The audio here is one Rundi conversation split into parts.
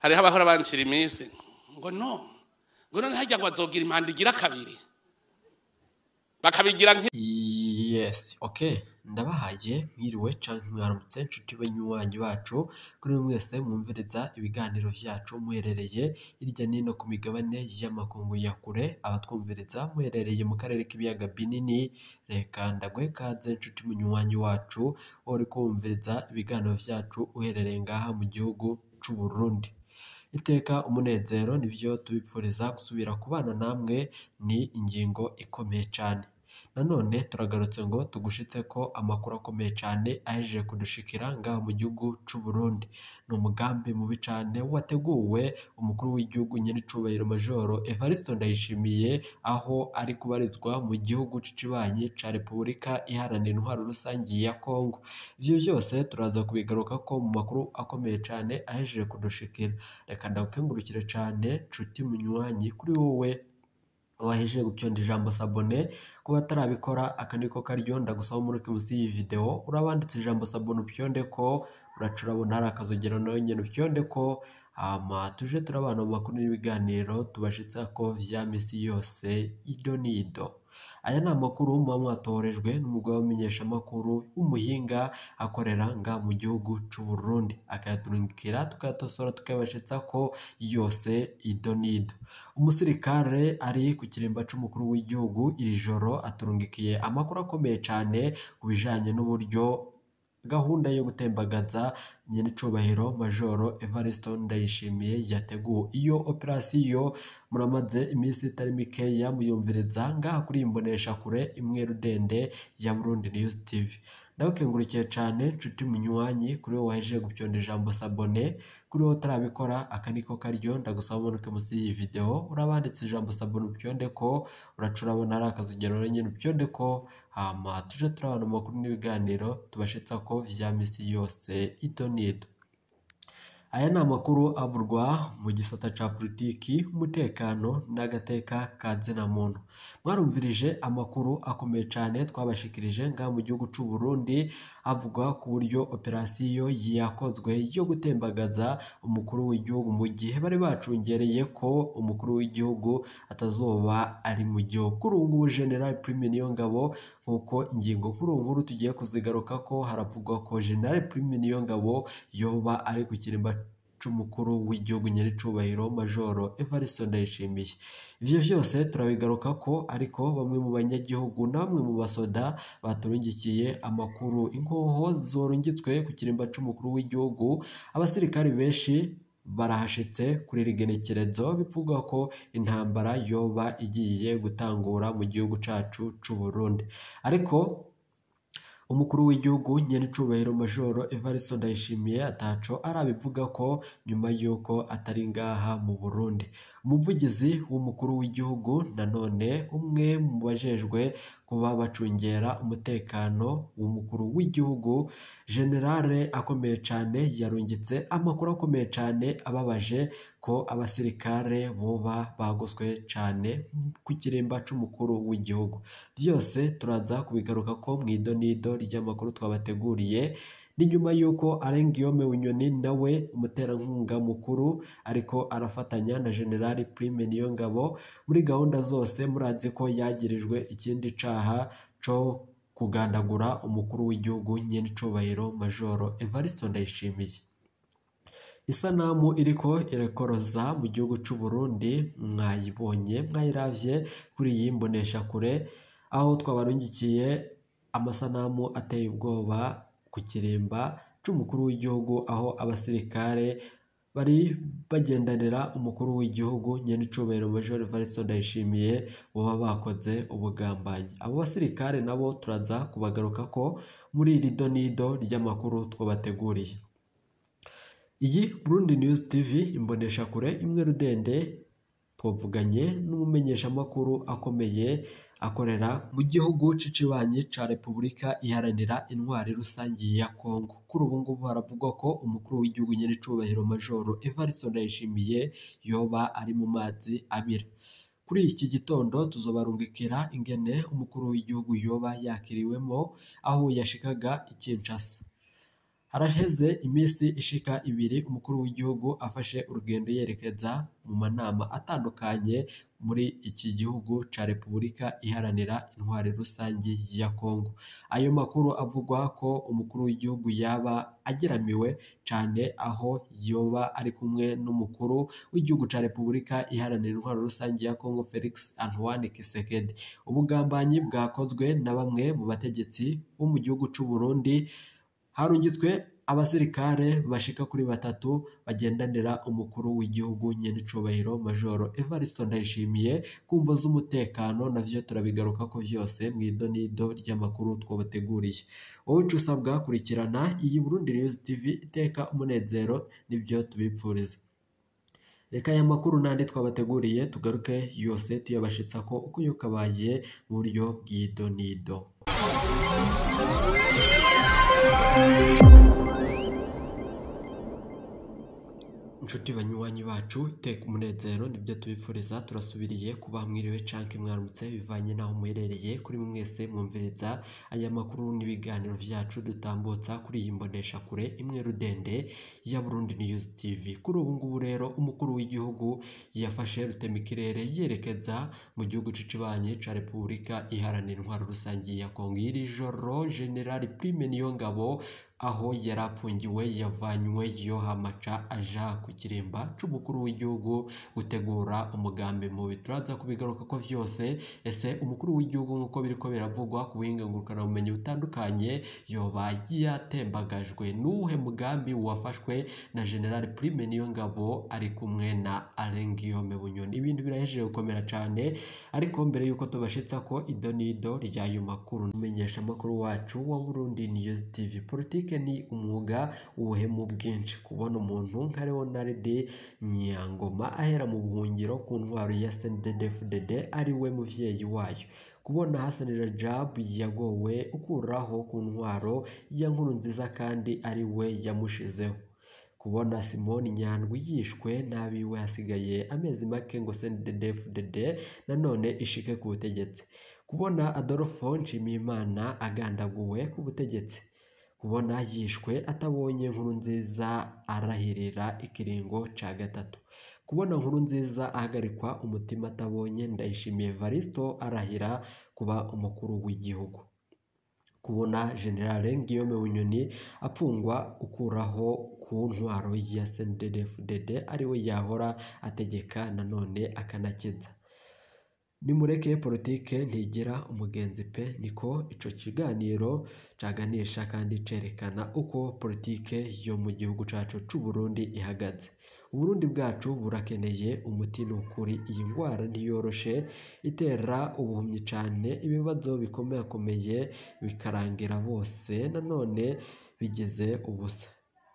hariho abahora bancira iminsi ngo no ngo none hajya ngo bazogira impanda igira kabiri bakabigira nk yes okay ndabahaye mwiriwe canke mwaramutse nshuti banywanyi bacu kuri mwe mwese mwumviriza ibiganiro vyacu muherereye hirya nino ku migabane y'amakungu ya kure abatwumviriza muherereye mu karere k'ibiyaga binini reka ndagwe kaze nshuti munywanyi wacu uri kumviriza ibiganiro vyacu uherereye ngaha mu gihugu c'u Burundi iteka umunezero nivyo tubipfuriza gusubira kubana namwe ni ingingo ikomeye cyane nanone turagarutse ngo tugushitse ko amakuru akomeye cyane ahejeje kudushikira ngaha mu gihugu c'u Burundi ni umugambi mubi cyane wateguwe umukuru w'igihugu nyiricubahiro majoro Evariste Ndayishimiye aho ari kubarizwa mu gihugu cicibanyi ca Repubulika iharanira intwaro rusangi ya Kongo ivyo byose turaza kubigaruka ko mu makuru akomeye cyane ahejeje kudushikira reka ndagukengurukire cyane nshuti munywanyi kuri wowe wahejeje gupyonda ijambo sabone kuba atarabikora aka niko karyo ndagusaba muri munsi y'iyi video urabanditse ijambo sabone upyonde ko uraca urabona hari akazogero nawe nyine upyonde ko hama tuje turabana mu makuru n'ibiganiro tubashitsa ko vya misi yose ido n'ido aya ni amakuru muba mwatorejwe n'umugabo w'umumenyeshamakuru w'umuhinga akorera nga mu gihugu c'u Burundi akayaturungikira tukayatosora tukayabashitsa ko yose ido n'ido umusirikare ari ku kirimba c'umukuru w'igihugu iri joro aturungikiye amakuru akomeye cane ku bijanye n'uburyo gahunda yo gutembagaza nyenicubahiro majoro Evariste Ndayishimiye yateguwe iyo operasiyo muramaze iminsi itari mikeya muyumviriza ngaha kuri imbonesha kure imwe rudende ya Burundi News TV ndabakengurikiye cyane nshuti munywanyi kuri wowe wahejeje gupyonda ijambo sabone kuri wowe utarabikora aka niko karyo ndagusaba umanuke munsi y'iyi video urabanditse ijambo sabone upyonde ko uraca urabona hari akazogero nyine upyonde ko hama tuje turabona amakuru n'ibiganiro tubashitsa ko vya misi yose ito n'ido aya ni amakuru avurwa mu gisata ca politiki umutekano n'agateka ka zina muntu mwarumvirije amakuru akomeye cyane twabashikirije ngaha mu gihugu c'u Burundi avuga ku buryo operasiyo yakozwe yo gutembagaza umukuru w'igihugu mu gihe bari bacungereye ko umukuru w'igihugu atazoba ari mu gihugu kuri ubu ngubu general prime niyo ngabo nk'uko ingingo nkuru nkuru tugiye kuzigaruka ko haravugwa ko general prime niyo ngabo yoba ari ku kirimba c'umukuru w'igihugu nyiricubahiro majoro Evariste Ndayishimiye ivyo vyose turabigaruka ko ariko bamwe mu banyagihugu na bamwe mu basoda baturungikiye amakuru inkoho zorungitswe ku kirimba c'umukuru w'igihugu abasirikari benshi barahashitse kuri rigenekerezo bivugwa ko intambara yoba igiye gutangura mu gihugu cacu c'u Burundi ariko umukuru w'igihugu nyenicubahiro majoro Evariste Ndayishimiye ataco arabivuga ko nyuma yuko atari ngaha mu Burundi umuvugizi w'umukuru w'igihugu nanone umwe mu bajejwe kuba bacungera umutekano w'umukuru w'igihugu generale akomeye cyane yarungitse amakuru akomeye cyane ababaje ko abasirikare boba bagoswe cyane ku kirimba c'umukuru w'igihugu byose turaza kubigaruka ko mu idonido ry'amakuru twabateguriye ni nyuma y'uko arengiyome bunyoni nawe umuterankunga mukuru ariko arafatanya na generali prime niyo ngabo muri gahunda zose murazi ko yagirijwe ikindi caha co kugandagura umukuru w'igihugu nyenicubahiro majoro Evariste Ndayishimiye isanamu iriko irakoroza mu gihugu c'u Burundi mwayibonye mwayiravye kuri iyi mboneshakure aho twabarungikiye amasanamu ateye ubwoba ku kirimba c'umukuru w'igihugu aho abasirikare bari bagendanira umukuru w'igihugu nyenicubahiro major Evariste Ndayishimiye baba bakoze ubugambanyi abo basirikare nabo turaza kubagaruka ko muri iri donido ry'amakuru twabateguriye iyi Burundi News TV imbonesha kure imwe rudende twavuganye n'umumenyeshamakuru akomeye akorera mu gihugu cicibanyi ca Repubulika iharanira intwari rusangi ya Kongo kuri ubu ngubu haravugwa ko umukuru w'igihugu nyenicubahiro majoro Evariste Ndayishimiye yoba ari mu mazi abira kuri iki gitondo tuzobarungikira ingene umukuru w'igihugu yoba yakiriwemo aho yashikaga i Kinshasa haraheze iminsi ishika ibiri umukuru w'igihugu afashe urugendo yerekeza mu manama atandukanye muri iki gihugu ca Repubulika iharanira intwari rusangi ya Kongo ayo makuru avugwa ko umukuru w'igihugu yaba ageramiwe cane aho yoba ari kumwe n'umukuru w'igihugu ca Repubulika iharanira intwaro rusangi ya Kongo Felix Antoine Tshisekedi ubugambanyi bwakozwe na bamwe mu bategetsi bo mu gihugu c'u Burundi harungitswe abasirikare bashika kuri batatu bagendanira umukuru w'igihugu nyen'icubahiro majoro Evariste Ndayishimiye kumvo z'umutekano navyo turabigaruka ko vyose mw'idonido ry'amakuru twabateguriye wowe ico usabwa kurikirana iyi Burundi News TV iteka umunezero nivyo tubipfuriza reka aya makuru n'andi twabateguriye tugaruke yose tuyabashitsa ko uko yukabaye mu buryo bw'idonido inshuti banywanyi bacu iteka umunezero nibyo tubipfuriza turasubiriye kuba mwiriwe canke mwaramutse bivanye n'aho muherereye kuri mwe mwese mwumviriza aya makuru n'ibiganiro vyacu dutambutsa kuri iyi mbonesha kure imwe rudende ya Burundi News TV kuri ubu ngubu rero umukuru w'igihugu yafashe rutemikirere yerekeza mu gihugu c'icibanye ca Repubulika iharanira intwaro rusangi ya Kongo iri joro General Prime Niyongabo aho yari apfungiwe yavanywe yo hamaca aja ku kiremba c'umukuru w'igihugu gutegura umugambi mubi turaza kubigaruka ko vyose ese umukuru w'igihugu nk'uko biriko biravugwa ku buhinga ngurukanabumenyi butandukanye yoba yatembagajwe n'uwuhe mugambi wafashwe na General Prime Niyongabo ari kumwe na Alain Guillaume Bunyoni ibintu birahejeje gukomera cane ariko mbere yuko tubashitsa ko idonido ry'ayo makuru umenyesha amakuru wacu wa Burundi News TV politike ni umwuga ubuhemu bwinshi kubona umuntu nka Leonard Nyangoma ahera mu buhungiro ku ntwaro ya CNDD-FDD ari we muvyeyi wayo kubona Hassan Rajab yagowe ukuraho ku ntwaro ya nkuru nziza kandi ari we yamushizeho kubona Simoni Nyandwi yishwe n'abiwe hasigaye amezi make ngo CNDD-FDD nanone ishike ku butegetsi kubona Adolfo Nshimiyimana agandaguwe ku butegetsi kubona yishwe atabonye nkuru nziza arahirira ikiringo ca gatatu kubona nkuru nziza ahagarikwa umutima atabonye ndayishimiye Varisto arahira kuba umukuru w'igihugu kubona General Guillaume Bunyoni apfungwa ukuraho ku ntwaro ya CNDD-FDD ariwe yahora ategeka nanone akanakeza nimureke politike ntigira umugenzi pe niko ico kiganiro caganisha kandi cerekana uko politike yo mu gihugu cacu c'u Burundi ihagaze Uburundi bwacu burakeneye umuti n'ukuri iyi ngwara ntiyoroshe itera ubuhumyi cane ibibazo bikomeakomeye bikarangira bose nanone bigeze ubusa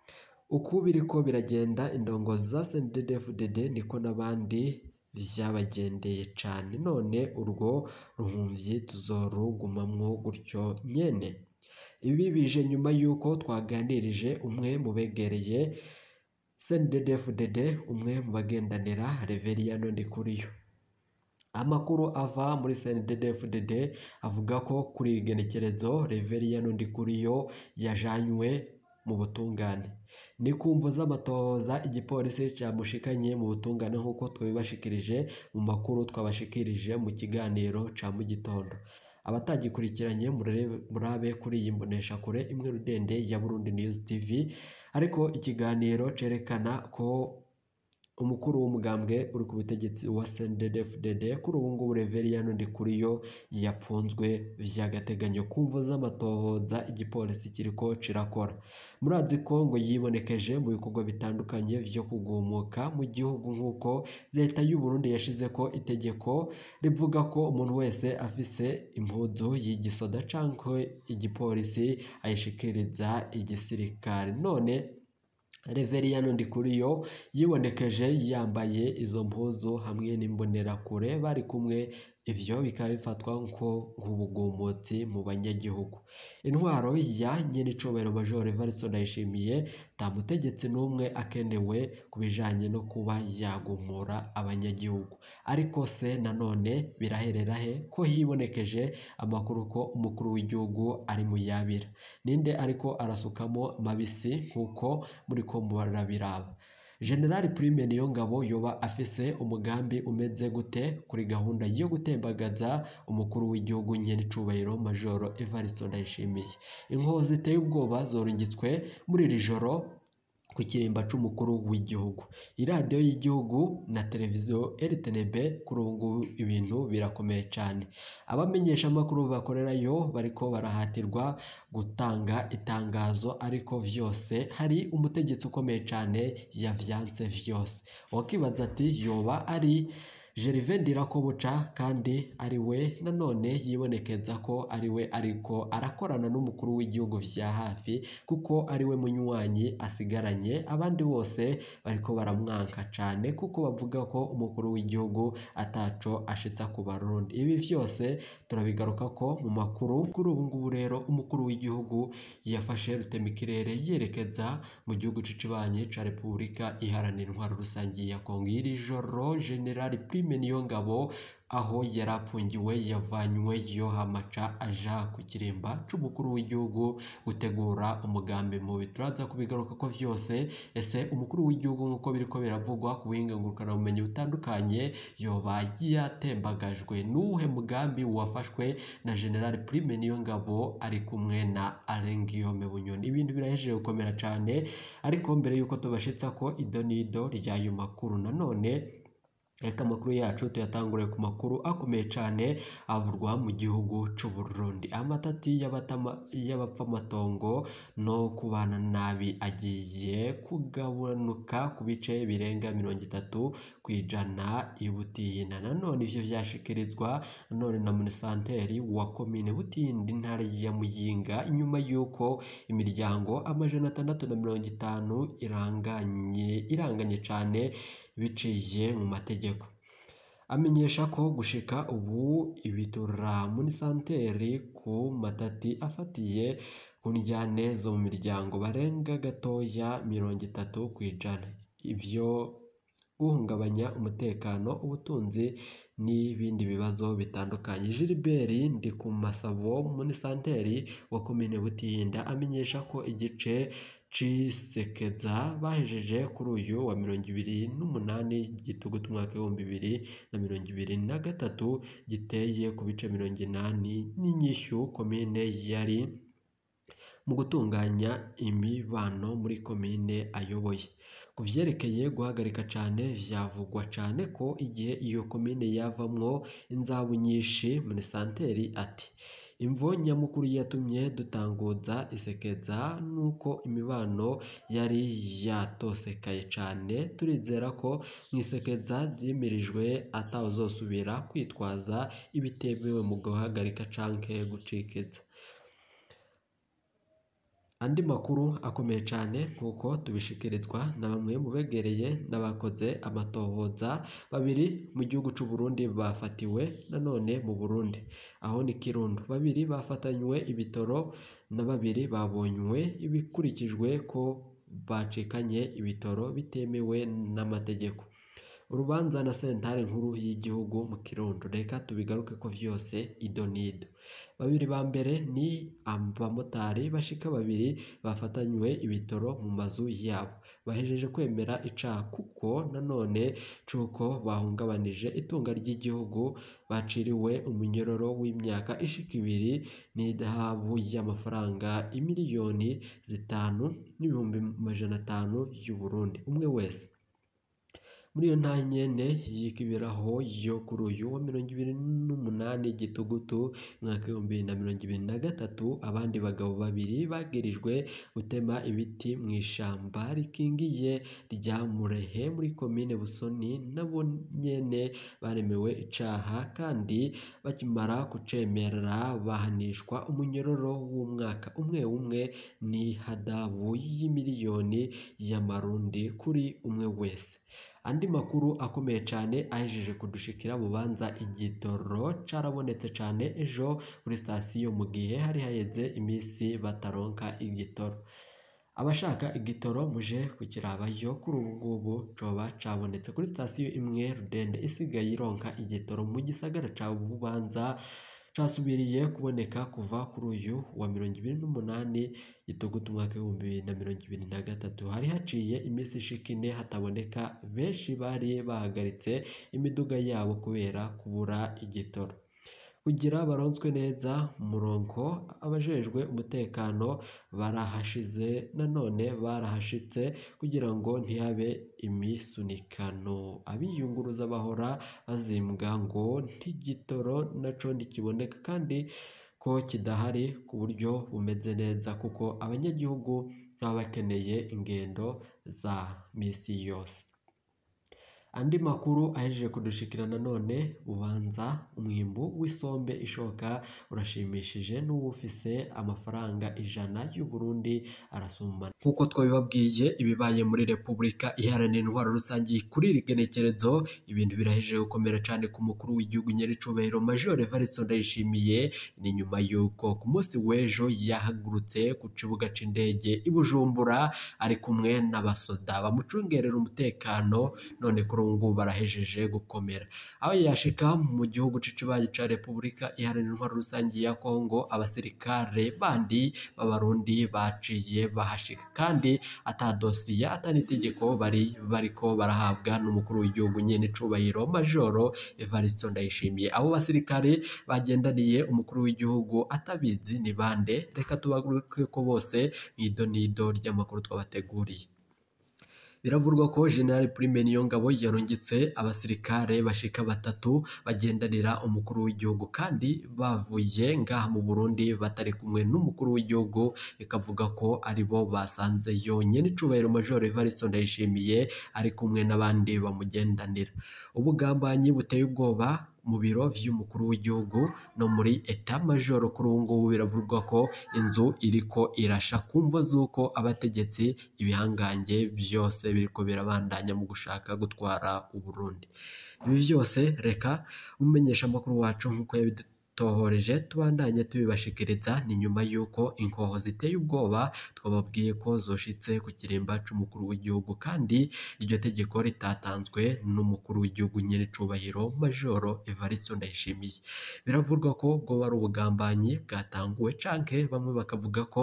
uku biriko biragenda indongozi za CNDD-FDD niko n'abandi vyabagendeye cane none urwo ruhumvyi tuzorugumamwo gutyo nyene ibi bije nyuma y'uko twaganirije umwe mu begereye CNDD-FDD umwe mu bagendanira Reveriyano Ndikuriyo amakuru ava muri CNDD-FDD avuga ko kuri iri genekerezo Reveriyano Ndikuriyo yajanywe mu butungane ni kumvo z'amatohoza igipolisi cyamushikanye mu butungane nk'uko twabibashikirije mu makuru twabashikirije mu kiganiro ca mu gitondo abatagikurikiranye murabe kuri iyi mbonesha kure imwe rudende ya Burundi News TV ariko ikiganiro cerekana ko umukuru w'umugambwe uri ku butegetsi wa CNDD-FDD kuri ubu ngubu Reveriyano Ndikuriyo yapfunzwe vy'agateganyo kumvo z'amatohoza igipolisi kiriko cirakora murazi ko ngo yibonekeje mu bikorwa bitandukanye vyo kugumuka mu gihugu nk'uko leta y'u Burundi yashizeko itegeko rivuga ko umuntu wese afise impuzu y'igisoda canke igipolisi ayishikiriza igisirikare none Reveriyano Ndikuriyo yibonekeje yambaye izo mpuzu hamwe n'imbonerakure bari kumwe ivyo bikaba bifatwa nko nk'ubugumutsi mu banyagihugu intwaro ya nyenicubahiro major Evariste Ndayishimiye nta mutegetsi n'umwe akenewe ku bijanye no kuba yagumura abanyagihugu ariko se nanone biraherera he ko hibonekeje amakuru ko umukuru w'igihugu ari mu yabira ninde ariko arasukamo mabisi nk'uko muri ko murabiraba generali prime niyo ngabo yoba afise umugambi umeze gute kuri gahunda yo gutembagaza umukuru w'igihugu nyenicubahiro majoro Evariste Ndayishimiye inkoho ziteye ubwoba zorungitswe muri iri joro ku kirimba c'umukuru w'igihugu iradiyo y'igihugu na televiziyo RTNB kuri ubu ngubu ibintu birakomeye cyane abamenyesha amakuru bakorerayo bariko barahatirwa gutanga itangazo ariko vyose hari umutegetsi ukomeye cyane yavyanse vyose wakibaza ati yoba ari Gervais Ndirakobuca kandi ari we nanone yibonekeza ko ari we ariko arakorana n'umukuru w'igihugu vya hafi kuko ari we munywanyi asigaranye abandi bose bariko baramwanka cyane kuko bavuga ko umukuru w'igihugu ataco ashitsa ku barundi ibi vyose turabigaruka ko mu makuru kuri ubu ngubu rero umukuru w'igihugu yafashe rutemikirere yerekeza mu gihugu c'icibanyi ca Repubulika iharanira intwaro rusange ya Kongo iri joro General Prime niyo ngabo aho yari apfungiwe yavanywe yo hamaca aja ku kiremba c'umukuru w'igihugu gutegura umugambi mubi turaza kubigaruka ko vyose ese umukuru w'igihugu nk'uko biriko biravugwa ku buhinga ngurukanabumenyi butandukanye yoba yatembagajwe n'uwuhe mugambi wafashwe na general prime niyo ngabo ari kumwe na Alain Guillaume Bunyoni ibintu birahejeje gukomera cane ariko mbere yuko tubashitsa ko ido n'ido ry'ayo makuru nanone Reka amakuru yacu tuyatangure ku makuru akomeye cyane avurwa mu gihugu c'u Burundi amatati y'abatama- y'abapfamatongo no kubana nabi agiye kugabanuka ku bice birenga mirongo itatu ku ijana i Butiyina nanone ivyo vyashikirizwa nanone na munisanteri wa komine Butindi intara ya Muyinga inyuma y'uko imiryango amajana atandatu na mirongo itanu iranganye iranganye cane biciye mu mategeko amenyesha ko gushika ubu ibitura muri santeri ku matati afatiye ku njyane zo mu miryango barenga gatoya mirongo itatu ku ijana ivyo guhungabanya umutekano ubutunzi n'ibindi bibazo bitandukanye Gilbert ndi ku masabo muri santeri wa komine Butinda amenyesha ko igice cisekeza bahejeje kuri uyu wa mirongo ibiri n'umunani gitugutu umwaka w'ibihumbi bibiri na mirongo ibiri na gatatu giteye ku bice mirongo inani n'inyishyu komine yari mu gutunganya imibano muri komine ayoboye ku vyerekeye guhagarika cane vyavugwa cane ko igihe iyo komine yavamwo inzabu nyinshi muri santeri ati imvo nyamukuru yatumye dutanguza isekeza nuko imibano yari yatosekaye cane turizera ko mu isekeza ryimirijwe atawuzosubira kwitwaza ibitemewe mu guhagarika canke gucikiza andi makuru akomeye cyane nk'uko tubishikirizwa na bamwe mu begereye n'abakoze amatohoza babiri mu gihugu c'u Burundi bafatiwe nanone mu Burundi aho ni Kirundo babiri bafatanywe ibitoro na babiri babonywe ibikurikijwe ko bacikanye ibitoro bitemewe n'amategeko urubanza na sentare nkuru y'igihugu mu Kirundo reka tubigaruke ko vyose ido nido babiri ba mbere ni abamotari bashika babiri bafatanywe ibitoro mu mazu yabo bahejeje kwemera icaha kuko nanone cuko bahungabanije itunga ry'igihugu baciriwe umunyororo w'imyaka ishika ibiri n'idahabu y'amafaranga imiliyoni zitanu n'ibihumbi majana atanu y'u Burundi umwe wese muri iyo nta nyene yikibiraho yo kuri uyu wa mirongo ibiri n'umunani gitugutu mwaka w'ibihumbi bibiri na mirongo ibiri na gatatu abandi bagabo babiri bagirijwe gutema ibiti mu ishamba rikingiye rya Murehe muri komine Busoni nabo nyene baremewe icaha kandi bakimara kucemera bahanishwa umunyororo w'umwaka umwe umwe ni hadabu y'imiliyoni y'amarundi kuri umwe wese andi makuru akomeye cyane ahejeje kudushikira bubanza igitoro carabonetse cyane ejo kuri sitasiyo mu gihe hari haheze iminsi bataronka igitoro abashaka igitoro muje kukirabayo kuri ubu ngubu coba cabonetse kuri sitasiyo imwe rudende isigaye ironka igitoro mu gisagara ca bubanza casubiriye kuboneka kuva kuri uyu wa mirongo ibiri n'umunani gitugutu umwaka w'ibihumbi bibiri na mirongo ibiri na gatatu hari haciye iminsi ishika ine hataboneka benshi bari bahagaritse imiduga yabo kubera kubura igitoro kugira baronswe neza umurongo abajejwe umutekano barahashize nanone barahashitse kugira ngo ntihabe imisunikano abiyunguruza bahora bazimbwa ngo ntigitoro naco ntikiboneka kandi ko kidahari ku buryo bumeze neza kuko abanyagihugu baba bakeneye ingendo za misi yose andi makuru ahejeje kudushikira nanone ubanza umwimbu w'isombe ishoka urashimishije n'uwufise amafaranga ijana y'u Burundi arasumbana nk'uko twabibabwiye ibibaye muri repubulika iharanira intwaro rusange kuri iri genekerezo ibintu birahejeje gukomera cyane ku mukuru w'igihugu nyiricubahiro major Evariste Ndayishimiye ni nyuma y'uko ku munsi w'ejo yahagurutse ku kibuga c'indege i Bujumbura ari kumwe n'abasoda bamucungerera umutekano none kuri ubu ngubu barahejeje gukomera aho yashika mu gihugu c'ikibanyi ca repubulika iharanira intwaro rusange ya kongo abasirikare bandi b'abarundi baciye bahashika kandi ata dosiye ata n'itegeko bari bariko barahabwa n'umukuru w'igihugu nyene icubahiro majoro Evariste Ndayishimiye abo basirikare bagendaniye umukuru w'igihugu atabizi ni bande reka tubaguruke ko bose nido nido ry'amakuru twabateguriye biravurwa ko General Prime Niyongabo yarungitse abasirikare bashika batatu bagendanira umukuru w'igihugu kandi bavuye ngaha mu Burundi batari kumwe n'umukuru w'igihugu ikavuga ko aribo basanze yonyene icubahiro Major Evariste Ndayishimiye ari kumwe n'abandi bamugendanira ubugambanyi buteye ubwoba mu biro vy'umukuru w'igihugu no muri eta major kuri ubu ngubu biravugwa ko inzu iriko irasha kumva z'uko abategetsi ibihangange byose biriko birabandanya mu gushaka gutwara uburundi ibi byose reka umumenyesha amakuru wacu nk'uko yabidutohoreje tubandanye tubibashikiriza ni nyuma y'uko inkoho ziteye ubwoba twababwiye ko zoshitse ku kirimba c'umukuru w'igihugu kandi iryo tegeko ritatanzwe n'umukuru w'igihugu nyiricubahiro majoro Evariste Ndayishimiye biravurwa ko bwoba ari ubugambanyi bwatanguwe canke bamwe bakavuga ko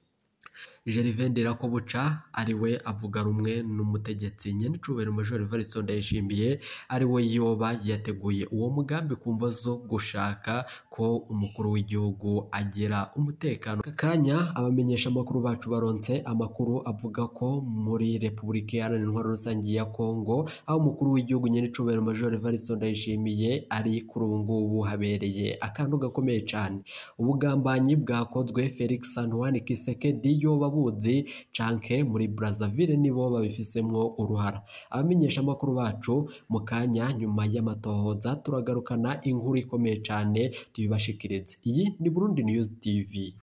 Gervais Ndirakobuca ari we avuga rumwe n'umutegetsi nyenicubahiro Major Evariste Ndayishimiye ari we yoba yateguye uwo mugambi kumva zo gushaka ko umukuru w'igihugu agira umutekano kanya abamenyesha amakuru bacu baronse amakuru avuga ko muri Repubulika Iharanira Intwaro Rusange ya Kongo aho umukuru w'igihugu nyenicubahiro Major Evariste Ndayishimiye ari kuri ubu ngubu habereye akantu gakomeye cyane ubugambanyi bwakozwe Felix Antoine Kisekedi yoba buzi canke muri Brazzaville nibo babifisemwo uruhara abamenyesha amakuru bacu mu kanya nyuma y'amatohoza turagarukana inkuru ikomeye cane tubibashikirize iyi ni Burundi News TV